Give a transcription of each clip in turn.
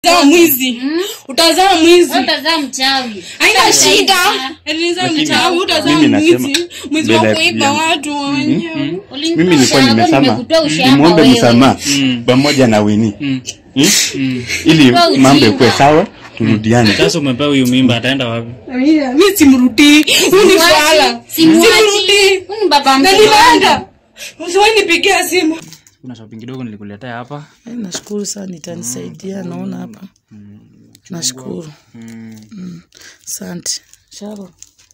utazaa mwizi utazaa mwizi utazaa mchawi haina shida eleza Lakini mchawi utazaa mimi nasema mwizi mwizi wa mbele ya kuiba kijana. watu wenyewe mimi Ulinitoa nilikuwa ushamba, nimesema nimekutoa ushamba nimwombe wewe. msamaha Mm. pamoja na wini Mm. Hmm? ili Kwa ujinga. mambo ikuwe sawa turudiane sasa umepewa huyu mimba ataenda wapi mi simrudii huu ni swala Simwachi. simrudii Huyu ni baba na mtoto wangu. ninaenda usiwainipigia simu kuna shopping kidogo nilikuletea hapa Eh, nashukuru sana itanisaidia naona hapa nashukuru mm. asante sharo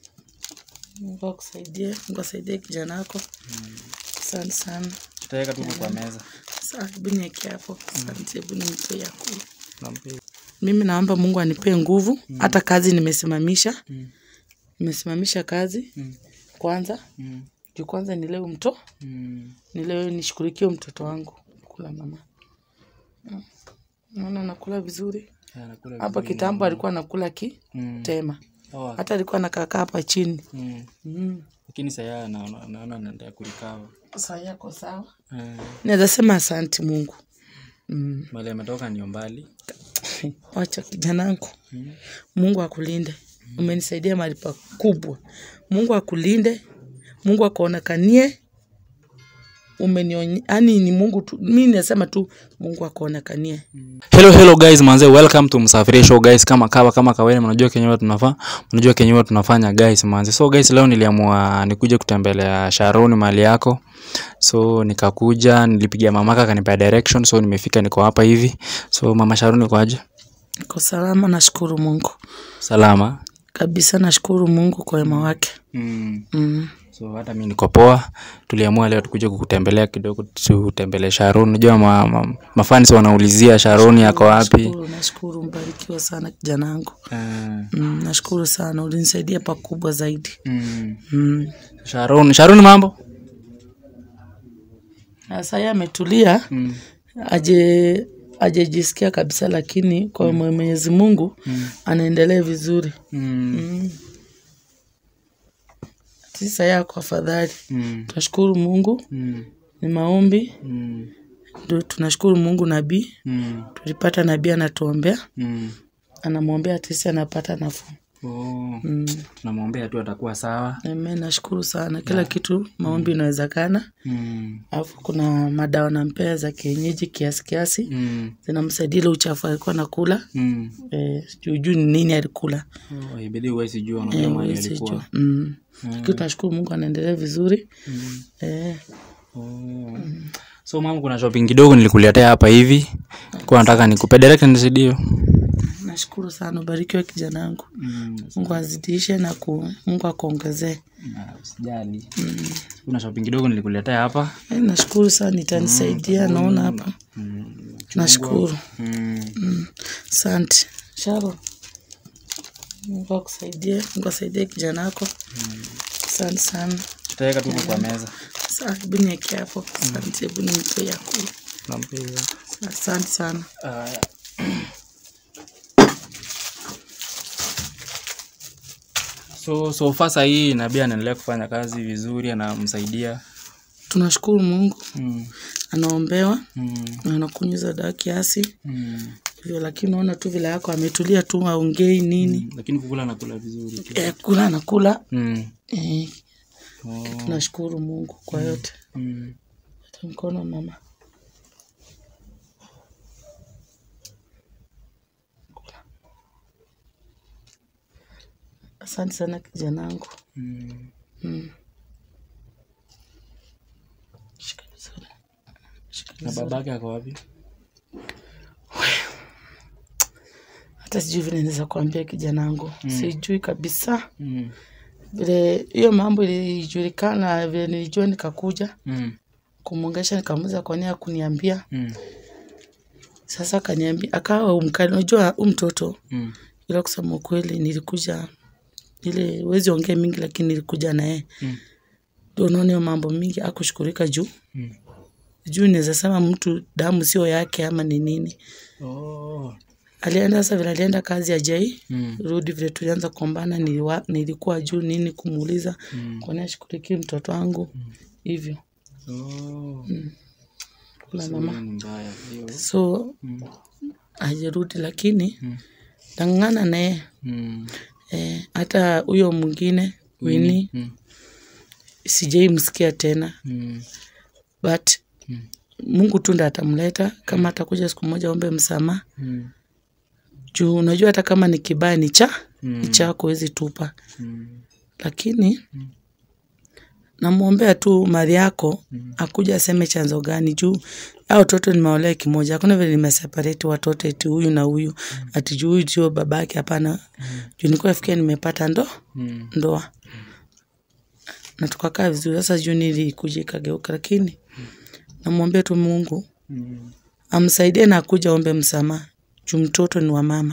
mungu akusaidie mungu asaidie kijana wako asante sana tutaweka tu kwa meza Sasa, hebu niweke hapo asante hebu nimpe ya kula Nampea. mimi naomba mungu anipee nguvu hata kazi nimesimamisha nimesimamisha kazi kwanza Mm. juu kwanza nilewe mto Mm. nilewe nishughulikie mtoto wangu kula mama Mm. naona nakula vizuri Ya, nakula hapa vizuri. kitambo alikuwa nakula Mm. kitema Oh, hata alikuwa nakakaa hapa chini mm. mm. lakini saya naona naona anaendelea kurikawa saa yako sawa Eh, naweza sema asanti mungu mm. mahali ametoka ni mbali wacha kijanangu mungu akulinde umenisaidia mahali pakubwa mungu akulinde mungu akuonekanie umenionye yani ni mungu tu mi nasema tu mungu akuonekanie hello hello guys manze welcome to msafiri show guys kama kawa kama kawaida mnajua kenye huwa tunafanya mnajua kenye huwa tunafanya guys manze so guys leo niliamua nikuje kutembelea Sharon mali yako so nikakuja nilipigia mamaka akanipea direction so nimefika niko hapa hivi so mama Sharon uko aje niko salama nashukuru mungu salama kabisa nashukuru mungu kwa wema wake mm. mm. so hata mi niko poa tuliamua leo tukuje kukutembelea kidogo tutembelee Sharon unajua ma, ma, mafans wanaulizia Sharon yako wapi nashukuru, nashukuru mbarikiwa sana kijana wangu uh, mm, nashukuru sana ulinisaidia pakubwa zaidi mm. mm. Sharon Sharon mambo Na sasa ametulia mm. aje ajejisikia kabisa lakini kwa mm. mwenyezi mungu mm. anaendelea vizuri Mm. mm. sisa yako afadhali Mm. tunashukuru mungu Mm. ni maombi Mm. ndio tunashukuru mungu nabii Mm. tulipata nabii anatuombea Mm. anamwombea tisi anapata nafuu Oh. mm. tunamwombea tu atakuwa sawa Amen, nashukuru sana kila kitu maombi inawezekana mm. alafu kuna madawa nampea za kienyeji kiasi kiasi Mm. zinamsaidia ile uchafu alikuwa nakula Mm. eh, juujuu ni nini alikula Oh, ibidi huwezi jua Eh, unajua mahali huwezi alikuwa jua. mm. lakini tunashukuru mungu anaendelea vizuri Mm. eh, Oh. so mama kuna shopping kidogo nilikuletea hapa hivi kwa nataka nikupe direct nisidio nashukuru sana ubarikiwe kijana wangu mm. mungu azidishe na ku, mungu akuongezee Ah, usijali kuna shopping kidogo nilikuletea hapa eh, nashukuru sana itanisaidia naona hapa nashukuru mm. asante sharo mungu akusaidie mungu asaidie kijana wako asante sana tutaweka tu kwa meza Sa- hebu niweke hapo asante hebu nimpe ya kula Nampea. asante sana Aya. so so far sahii nabii anaendelea kufanya kazi vizuri anamsaidia tunashukuru mungu mm. anaombewa Mm. na anakunyuza dawa kiasi Mm. hivyo lakini naona tu vile yako ametulia tu aongei nini lakini kukula nakula vizuri tu. eh, kula anakula mm. eh, oh. tunashukuru mungu kwa yote mm. Ata mkono mama asante sana kijanangu Mm. mm. Shika vizuri. Shika na vizuri. babake ako wapi hata sijui vile naweza kuambia kijanangu sijui kabisa mm. vile hiyo mambo ilijulikana vile nilijua nikakuja Mm. kumwongesha nikamuza kwa nia kuniambia Mm. sasa akaniambia akawa mkali unajua huu mtoto Mm. ila kusema ukweli nilikuja ile wezi ongea mingi lakini nilikuja naye Mm. ndio unaona hiyo mambo mingi akushukurika juu Mm. juu naweza sema mtu damu sio yake ama ni nini Oh. alienda sasa vile alienda kazi ya jai Mm. rudi vile tulianza kuombana niliwa, nilikuwa juu nini kumuuliza Mm. kwani ashughulikie mtoto wangu hivyo Oh. kula So, mama hiyo ni mbaya hiyo so Mm. hajarudi lakini tang'ang'ana naye Mm. eh, hata huyo mwingine wini Mm. sijai msikia tena Mm. but mungu tu ndo atamleta kama atakuja siku moja ombe msamaha Mm. juu unajua hata kama ni kibaya ni cha Mm. ni chako huwezi tupa Mm. lakini namwombea tu mali yako akuja aseme chanzo gani juu au watoto nimeolea kimoja hakuna vile nimeseparate watoto eti huyu na huyu ati juu huyu sio babake hapana juu nilikuwa nafikia nimepata ndo Mm. ndoa na tukakaa vizuri sasa juu nilikuja ikageuka lakini namwombea tu mungu Mm. amsaidie na akuja ombe msamaha juu mtoto ni wa mama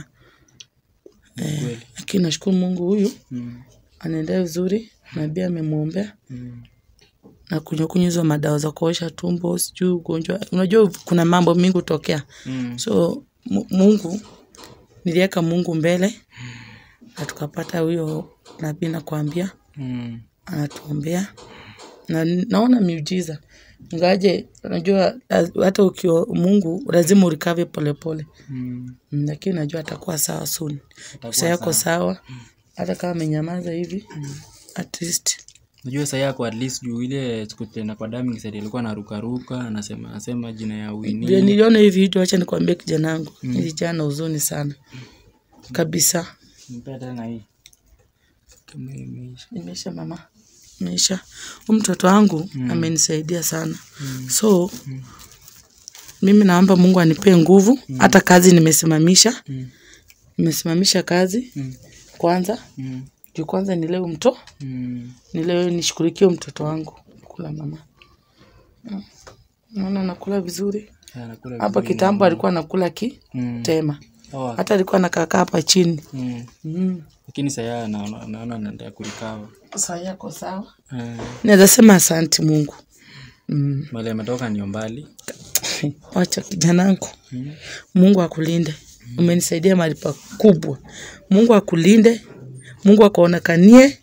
Kweli. lakini nashukuru mungu huyu Mm. anaendelea vizuri nabii amemwombea Mm. na kunywa kunywa hizo madawa za kuosha tumbo sijui ugonjwa unajua kuna mambo mingi hutokea Mm. so mu- mungu niliweka mungu mbele na tukapata huyo nabii nakwambia Mm. anatuombea na naona miujiza ngaje unajua laz- hata ukiwa mungu lazima urikave polepole Mm. Mm, lakini najua atakuwa sawa soon sa yako sawa hata kama amenyamaza hivi at least Unajua saa yako at least juu ile siku tena kwa damu ngisaidia alikuwa anarukaruka anasema anasema jina ya vile Winnie. niliona hivi vitu wacha nikwambie kijana wangu nilijaa na huzuni sana kabisa Mpea tena hii. Kama imeisha. imeisha mama imeisha huyu mtoto wangu amenisaidia sana so mimi naomba mungu anipee nguvu hata kazi nimesimamisha Mm. nimesimamisha kazi Mm. kwanza Mm. juu kwanza nilewe mto Mm. nilewe nishughulikie mtoto wangu kula mama Mm. naona nakula vizuri Anakula hapa vizuri kitambo na- alikuwa nakula Mm. kitema Oh, hata alikuwa nakakaa hapa chini mm. mm. Lakini saa ya naona naona anaendelea kurikawa. saa yako sawa Eh, naweza sema asanti mungu mm. Mahali ametoka ni mbali. wacha kijanangu Mm. mungu akulinde umenisaidia mahali pakubwa mungu akulinde mungu akuonekanie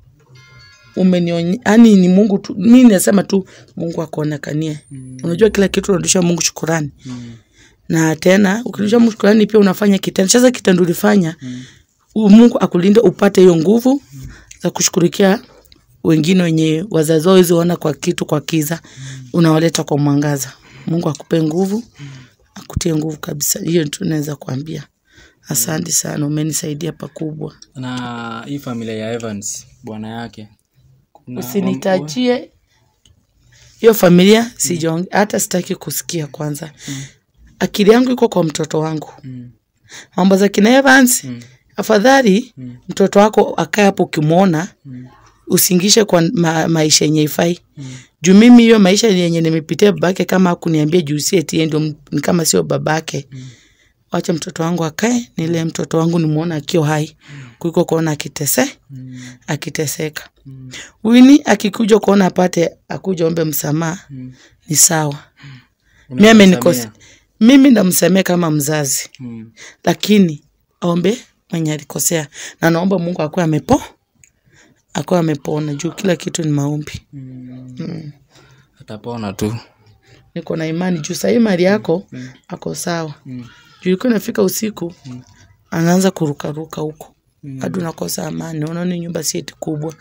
umenionye yani ni mungu tu mi nasema tu mungu akuonekanie Mm. unajua kila kitu unarudisha mungu shukurani Mm. na tena ukirudisha mungu shukurani pia unafanya kitendo sasa kitendo ulifanya Mm. u- mungu akulinde upate hiyo nguvu za kushughulikia wengine wenye wazazi wao hizi ona kwa kitu kwa kiza unawaleta kwa mwangaza mungu akupe nguvu akutie nguvu kabisa hiyo tu naweza kuambia asante sana umenisaidia pakubwa Na hii familia ya Evans bwana yake. Kuna- usinitajie hiyo familia sijaong hata sitaki kusikia kwanza akili yangu iko kwa mtoto wangu Mm. mambo za kina Evans Mm. afadhali Mm. mtoto wako akae hapo ukimwona Mm. usingishe kwa ma, maisha yenye ifai Mm. juu mimi hiyo maisha yenye nimepitia babake kama akuniambia juu si eti yeye ndio m- ni kama sio babake Mm. wacha mtoto wangu akae nile mtoto wangu nimwona akiwa hai kuliko kuona akitese Mm. akiteseka Mm. wini akikuja kuona apate akuja ombe msamaha Mm. ni sawa mi Unaweza amenikosa kusamea? mimi ndamsemea kama mzazi Mm. lakini aombe mwenye alikosea na naomba mungu akuwe amepo akuwe amepona juu kila kitu ni maombi Mm. mm. Atapona tu. niko na imani juu sahii mali yako ako sawa Mm. juu ilikuwa inafika usiku anaanza kurukaruka huko Mm. hadi unakosa amani unaona hii nyumba si eti kubwa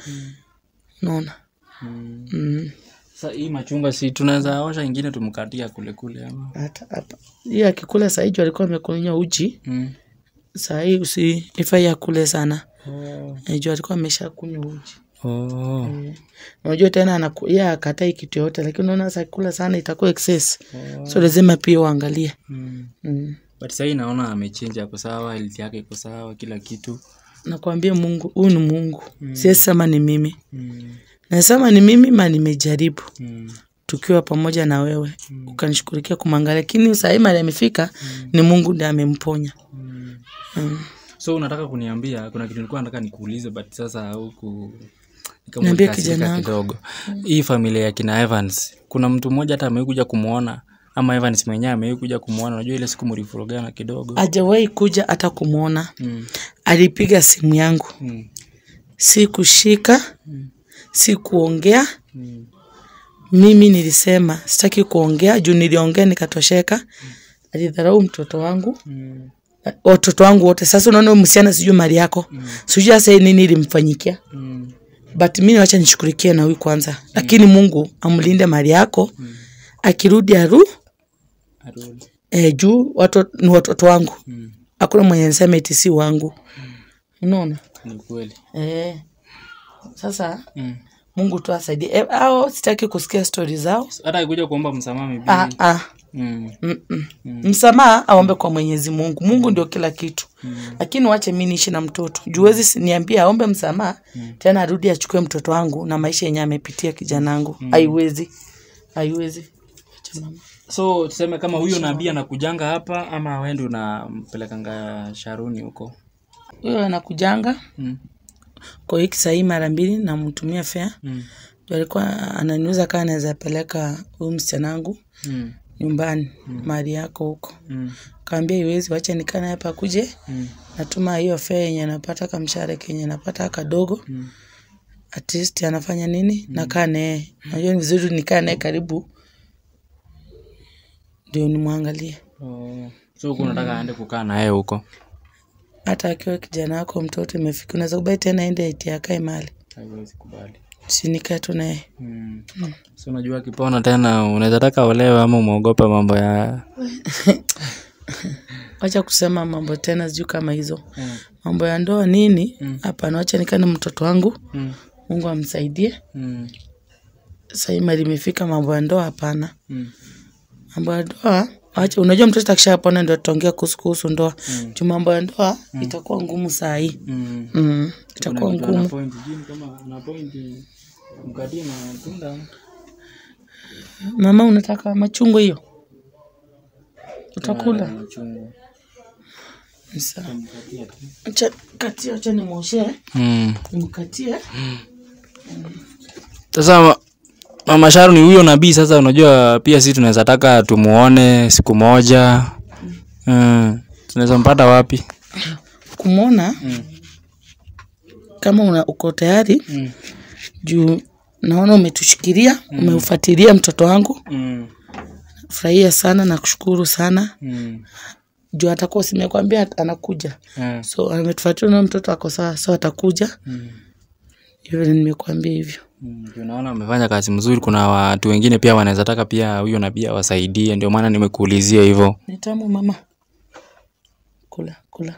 naona Mm. mm. Sasa hii machungwa si tunaweza osha ingine tumkatia kule kule ama. hata hapa hiyo akikula sahii juu alikuwa amekunywa uji Mm. sahii usi ifai akule sana Oh. Eh, juu alikuwa amesha kunywa uji Oh. Eh, unajua tena anaku- yeye akatai kitu yote lakini unaona sasa akikula sana itakuwa excess so lazima pia uangalie Mm. mm. But sahii naona amechinja ako sawa, health yake iko sawa, kila kitu. nakwambia mungu huyu ni mungu mm. siwezi sema ni mimi Mm. nasema ni mimi ma nimejaribu Mm. tukiwa pamoja na wewe mm. ukanishughulikia kumwangalia lakini sahii mali amefika mm. ni mungu ndiye amemponya Mm. mm. So unataka kuniambia kuna kitu nilikuwa nataka nikuulize but sasa huku ni kama Niambie ulikasirika kijana wangu. kidogo. Hii familia ya kina Evans, kuna mtu mmoja hata amewahi kuja kumuona ama Evans mwenyewe amewahi kuja kumuona. Unajua ile siku mlifurugana kidogo. ajawahi kuja hata kumwona Mm. alipiga simu yangu Mm. si kushika si kuongea Mm. mimi nilisema sitaki kuongea juu niliongea nikatosheka alidharau mtoto wangu watoto wangu wote sasa unaona huyu msichana sijui mali yako sijui hasa yeye nini ilimfanyikia but mi wacha nishughulikie na huyu kwanza lakini mungu amlinde mali yako akirudi aru e, juu watu, ni watoto wangu hakuna mwenye nisema eti si wangu unaona ni kweli e, sasa mungu tu asaidie e, ao sitaki kusikia stori zao hata akikuja kuomba msamaha maybe ah, ah. mm. Mm-mm. msamaha aombe kwa mwenyezi mungu mungu ndio kila kitu lakini wache mi niishi na mtoto juwezi si- niambia aombe msamaha tena arudi achukue mtoto wangu na maisha yenye amepitia kijanangu haiwezi haiwezi Acha mama. so tuseme kama huyo nabii anakujanga hapa ama wendi unampelekanga sharuni huko huyo anakujanga mm. kwa wiki sahii mara mbili namtumia fea Mm. Ndio alikuwa ananiuza kaa anaweza peleka huyu msichana Mm. nyumbani mahali yako huko Mm. kaambia iwezi wacha nikana hapa kuje Mm. natuma hiyo fea yenye napata kamshare kenye napata kadogo Mm. at least anafanya nini nakaa naye najua ni vizuri nikaa naye karibu ndio nimwangalie Oh. so huko unataka aende kukaa naye huko hata akiwa kijana wako mtoto imefika unaweza kubai tena ende eti akae mali haiwezi kubali sinikae tu naye mm. so unajua akipona tena unaweza taka olewe ama umeogopa mambo ya wacha kusema mambo tena sijuu kama hizo Mm. mambo ya ndoa nini hapana wacha nikane mtoto wangu mm. mungu amsaidie Mm. sahii mali imefika mambo ya ndoa hapana Mm. mambo ya ndoa wacha unajua mtoto akishapona ndio tutaongea kuhusu kuhusu ndoa juu mambo ya ndoa itakuwa ngumu saa hii Mm. mm. itakuwa Kuna kitu ana ngumu point jini kama ana point mkatie matunda mama unataka machungwa hiyo utakula machungwa Sawa. mkatie tu Acha- katia acha nimwoshee mm. nimkatie sasa ma- mama sharu ni huyo nabii sasa unajua pia si tunaweza taka tumuone siku moja mm. tunaweza mpata wapi kumwona kama una, uko tayari mm. juu naona umetushikilia umeufuatilia mtoto wangu Mm. furahia sana na kushukuru sana Mm. juu atakuwa simekwambia at- anakuja Mm. so ametufuatilia na mtoto ako sawa so atakuja Mm. hivyo nimekuambia hivyo Mm, ndio naona amefanya kazi mzuri kuna watu wengine pia wanaweza taka pia huyo nabii awasaidie ndio maana nimekuulizia hivyo ni tamu mama kula kula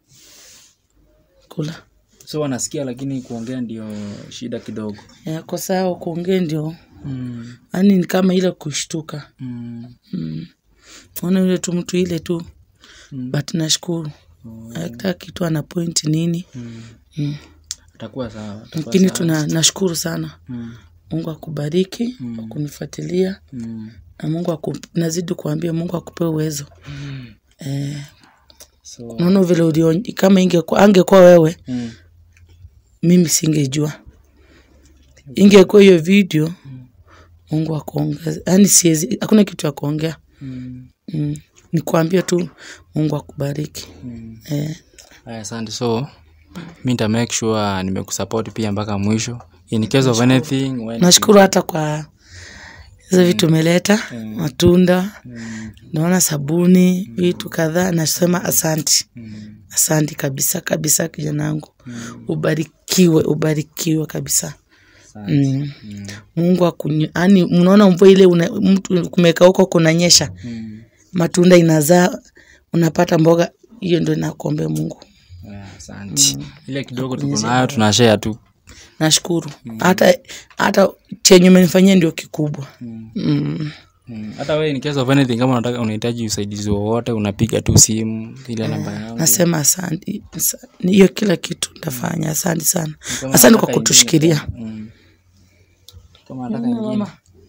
kula so wanasikia lakini kuongea ndio shida kidogo yako sawa kuongea ndio mm. yani ni kama ile kushtuka Mm. mm. ona yule tu mtu ile tu Mm. but nashukuru hata kitu ana point nini Mm. mm. atakuwa sawa atakuwa lakini sawa. tuna nashukuru sana mm. mungu akubariki Mm. kwa kunifuatilia Mm. na mungu aku, nazidi kuambia mungu akupe uwezo eh, so unaona vile ulion, kama ingekuwa angekuwa wewe mm. mimi singejua ingekuwa hiyo video mungu akuongeza yani siwezi hakuna kitu ya kuongea Mm. mm. ni kuambia tu mungu akubariki Mm. eh, Aya, asante so mi nita make sure nimekusupport pia mpaka mwisho in case of anything when nashukuru hata kwa hizo vitu umeleta matunda mm. naona sabuni vitu kadhaa nasema asanti Mm. asanti kabisa kabisa kijana wangu ubarikiwe ubarikiwe kabisa Asante. mm. Mm. mungu akunye yani mnaona mvua ile una, mtu kumeka huko kunanyesha Mm. matunda inazaa unapata mboga hiyo ndo nakuombea mungu Aya, asante ile kidogo tuko nayo tunashare tu nashukuru hata hata chenye umenifanyia ndio kikubwa Mm. mm. Mm. hata wewe in case of anything kama unataka unahitaji usaidizi wowote unapiga tu simu ile namba yangu nasema asanti Asa- hiyo kila kitu ntafanya asanti sana Kama asante kwa unataka kutushikilia ingine, mm. kama nataka ingine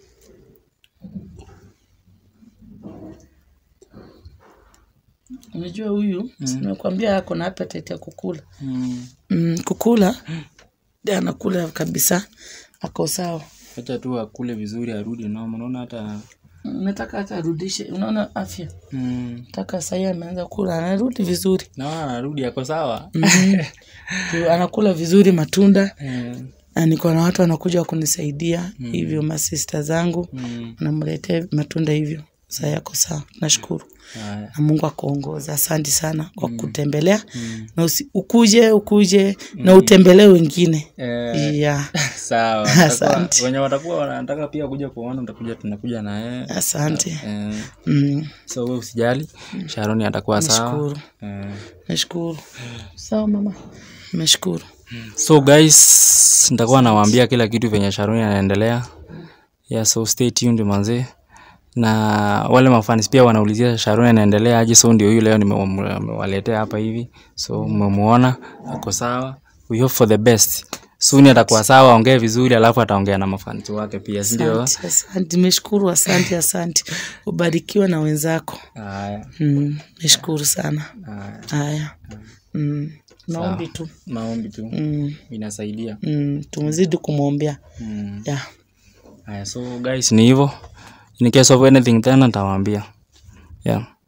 unajua huyu nimekwambia ako na appetite ya kukula Mm. mm, kukula ndio anakula kabisa ako sawa acha tu akule vizuri arudi noma unaona hata Mm, nataka hata arudishe unaona afya mm. nataka sahii ameanza kula anarudi vizuri naona anarudi ako sawa Juu anakula vizuri matunda Mm. na niko na watu wanakuja kunisaidia hivyo masista zangu Mm. wanamletea matunda hivyo saa yako sawa nashukuru Haya. na mungu akuongoza asante sana kwa kutembelea na usi, ukuje ukuje na utembelee wengine Eh, yeah. sawa Asante. Watakuwa- wenye watakuwa wanataka pia kuja kuona utakuja tunakuja na yeye asante eh, mm. so we usijali sharoni atakuwa sawa nashukuru eh. nashukuru sawa mama nashukuru so guys nitakuwa nawaambia kila kitu venye sharoni anaendelea yeah, so stay tuned manzee na wale mafanis pia wanaulizia sharoni anaendelea aje so ndio huyu leo nimewaletea hapa hivi so mmemuona ako sawa we hope for the best suni atakuwa sawa aongee vizuri alafu ataongea na mafanisi wake pia sindio asante asante nimeshukuru asante asante ubarikiwe na wenzako haya mm. nashukuru sana haya. haya mm. maombi tu maombi tu mm. inasaidia mm. tumezidi kumwombea mm. yeah. haya so guys ni hivyo in case of anything tena nitawaambia yeah